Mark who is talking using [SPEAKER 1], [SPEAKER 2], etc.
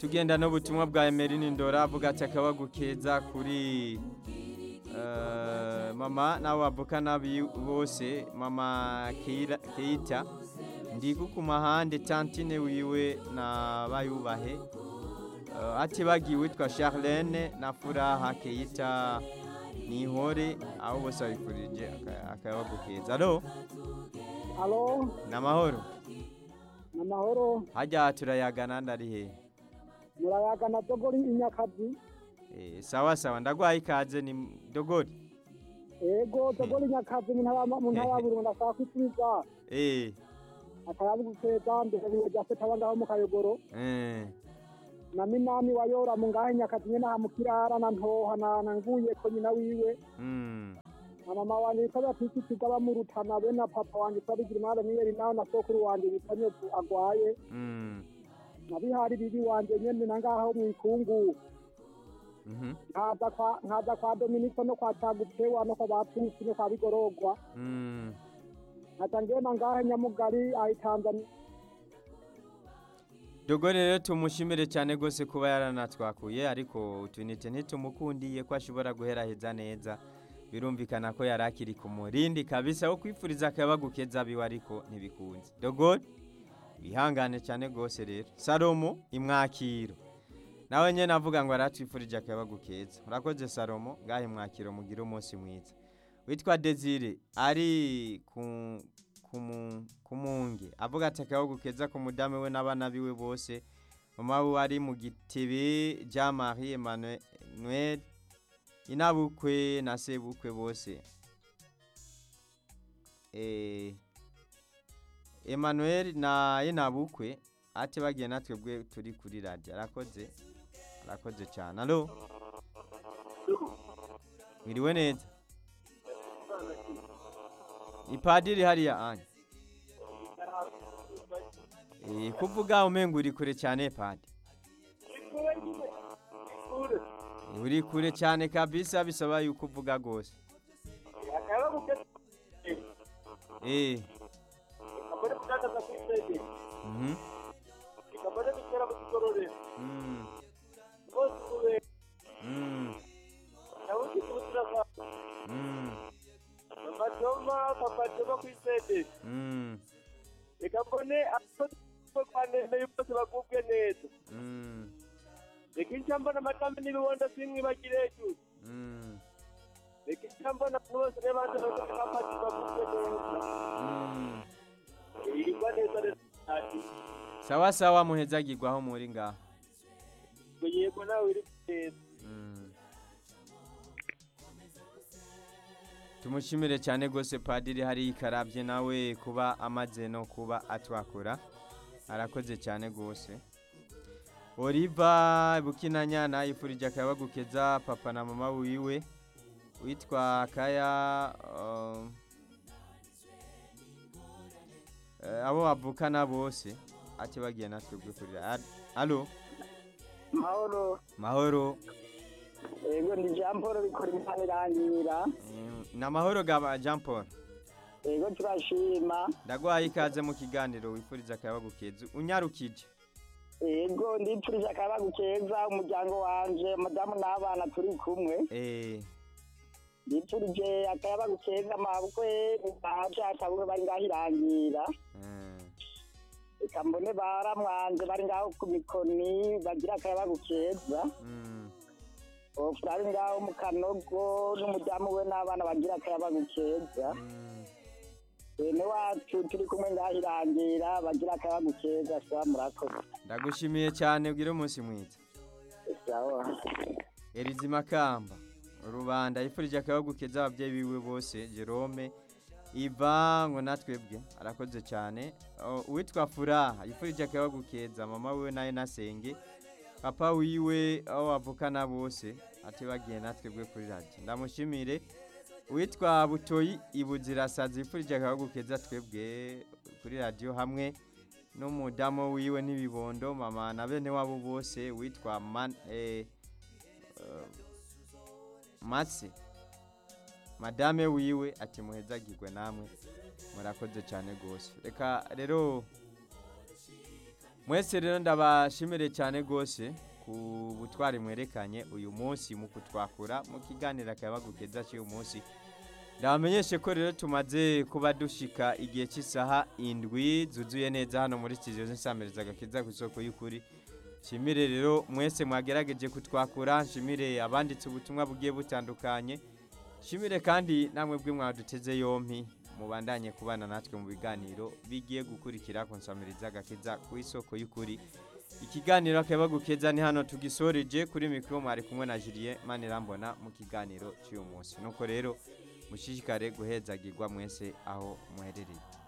[SPEAKER 1] tugenda n'ubutumwa bwa emerini ndora avuga ati akabagu keza kuri eh, mama n'abo bavukana bi- bose mama Keira- keita ndiku ku mahande tantine wiwe na bayubahe Eh, atibagiwe witwa charlene na furaha keita nihore abo bose babifurije aka- akabagu keza alo
[SPEAKER 2] alo
[SPEAKER 1] ni amahoro
[SPEAKER 2] ni amahoro
[SPEAKER 1] hajya turayagana ndari hehe
[SPEAKER 2] murayagana dogori inyakazi
[SPEAKER 1] Eh, sawa sawa ndagwaye ikaze ni dogori
[SPEAKER 2] ego dogori inyakazi mu ntara mu ntara ya burundu ndashaka kwituriza
[SPEAKER 1] eh
[SPEAKER 2] akayabu gukeza mbere biwe rya feta ngaho mu kayogoro
[SPEAKER 1] eh
[SPEAKER 2] na minani wayora mu ngaho inyakazi nyene aha mu kirara na ntoha na na nguye ko nyina wiwe
[SPEAKER 1] mm
[SPEAKER 2] na mama wanje yitwa batisikiza bamurutana be na papa wanje yitwa bigirimana niyeri nawe na sokuru wanje yitwa nyovu agwaye
[SPEAKER 1] mm
[SPEAKER 2] na bihari bibi wanje nyene na ngaho mu ikungu
[SPEAKER 1] mhm
[SPEAKER 2] nkaza kwa nkaza kwa dominiko no kwa cagupewa no kwa batusi no kwa bigorogwa
[SPEAKER 1] mm
[SPEAKER 2] nkaca ngenda ngahe nyamugari ahi tanzania
[SPEAKER 1] dogori rero tumushimire cyane rwose kuba yaranatwakuye ariko utunite ntitumukundiye ko ashobora guheraheza neza birumvikana ko yari akiri ku murindi kabisa wo kwifuriza akabagu keza biwe ariko ntibikunze dogori wihangane cyane rwose rero salomo imwakiro nawe nyine avuga ngo aratwifurije akabagu keza urakoze salomo ngahe mwakiro mugire umunsi mwiza witwa desire ari ku kumu- kumunge avuga ati akabagu keza ku mudamu we n'abana biwe bose mama we ari mu gitebe jean marie emmanuel inabukwe na sebukwe bose Eh, emmanuel na inabukwe ati bagiye natwe bwe turi kuri radiyo arakoze arakoze cyane alo mwiriwe neza ipadiri hariya anya Eh, kuvuga umenga uri kure cyane padi Eh, uri kure cyane kabisa bisaba yuko uvuga rwose eh mhm mm mm mm
[SPEAKER 3] Matoma papa Toma kwisede
[SPEAKER 1] mm
[SPEAKER 3] reka mbone aho kwanene yose bagubwe neza
[SPEAKER 1] mm
[SPEAKER 3] reka icyo mbona amatame n'ibibondo simwibagire hejuru
[SPEAKER 1] mm
[SPEAKER 3] reka icyo mbona bose n'abandi bakafati bagubwe neza
[SPEAKER 1] mm
[SPEAKER 3] yirwa neza rero ati
[SPEAKER 1] sawa sawa muhezagirwaho muri ngaho
[SPEAKER 3] ngo yego nawe uri neza
[SPEAKER 1] Mm. tumushimire cyane rwose padiri hari ikarabye nawe kuba amaze no kuba atwakura arakoze cyane rwose oliva bukinanyana yifurije akabagukeza papa na mama wiwe witwa kaya um, eh, abo bavukana bose ati bagiye natwe gukurira alo
[SPEAKER 2] mahoro
[SPEAKER 1] mahoro
[SPEAKER 2] ego ndi jean paul bikora imana irangira
[SPEAKER 1] Mm, ni amahoro ga jean paul
[SPEAKER 2] ego turashima
[SPEAKER 1] ndagwaye ikaze mu kiganiro wifuriza akayabagu keza unyarukije
[SPEAKER 2] ego ndipfurije akayabagu keza umuryango wanje madamu n'abana turi kumwe
[SPEAKER 1] eh
[SPEAKER 2] ndipfurije akayabagu keza mabukwe baje atabukwe bari ngaho irangira
[SPEAKER 1] mm,
[SPEAKER 2] reka mbone baramwanje bari ngaho ku mikoni bagira akayabagu keza
[SPEAKER 1] mm,
[SPEAKER 2] ofu ari ngaho mu kanogo n'umudamu we n'abana bagira akayabagu keza
[SPEAKER 1] mm.
[SPEAKER 2] bene wacu turi kumwe ngaho irangira bagira akayabagu keza sawa murakoze
[SPEAKER 1] ndagushimiye cyane ugire umunsi mwiza
[SPEAKER 2] sawa
[SPEAKER 1] erizi makamba rubanda yifurije akayabagu keza ababyeyi biwe bose jerome iva ngo natwebwe arakoze cyane O, uwitwa furaha yifurije akayabagu keza mama wiwe nawe nasenge papa wiwe aho bavukana bose ati bagiye natwebwe kuri radiyo ndamushimire uwitwa butoyi ibuzirasazi yifurije akayabagu keza twebwe kuri radiyo hamwe n'umudamu wiwe n'ibibondo mama na bene wabo bose witwa man, eh, eh, mase madame wiwe ati muhezagirwe namwe murakoze cyane rwose reka rero mwese rero ndabashimire cyane rwose ku butwari mwerekanye uyu munsi mu kutwakura mu kiganiro akabagukeza cy'uyu munsi ndabamenyeshe ko rero tumaze kuba dushika igihe cy'isaha indwi zuzuye neza hano muri studio z'insamiriza agakiza ku isoko y'ukuri nshimire rero mwese mwagerageje kutwakura nshimire abanditse ubutumwa bugiye butandukanye nshimire kandi namwe bwe mwaduteze yompi mubandanye kubana natwe mu biganiro bigiye gukurikira ku nsamiriza agakiza ku isoko y'ukuri ikiganiro akabagukeza ni hano tugisoreje kuri mikoro mwari kumwe na Julien Manirambona mu kiganiro cy'uyu munsi nuko rero mushishikare guhezagirwa mwese aho muherereye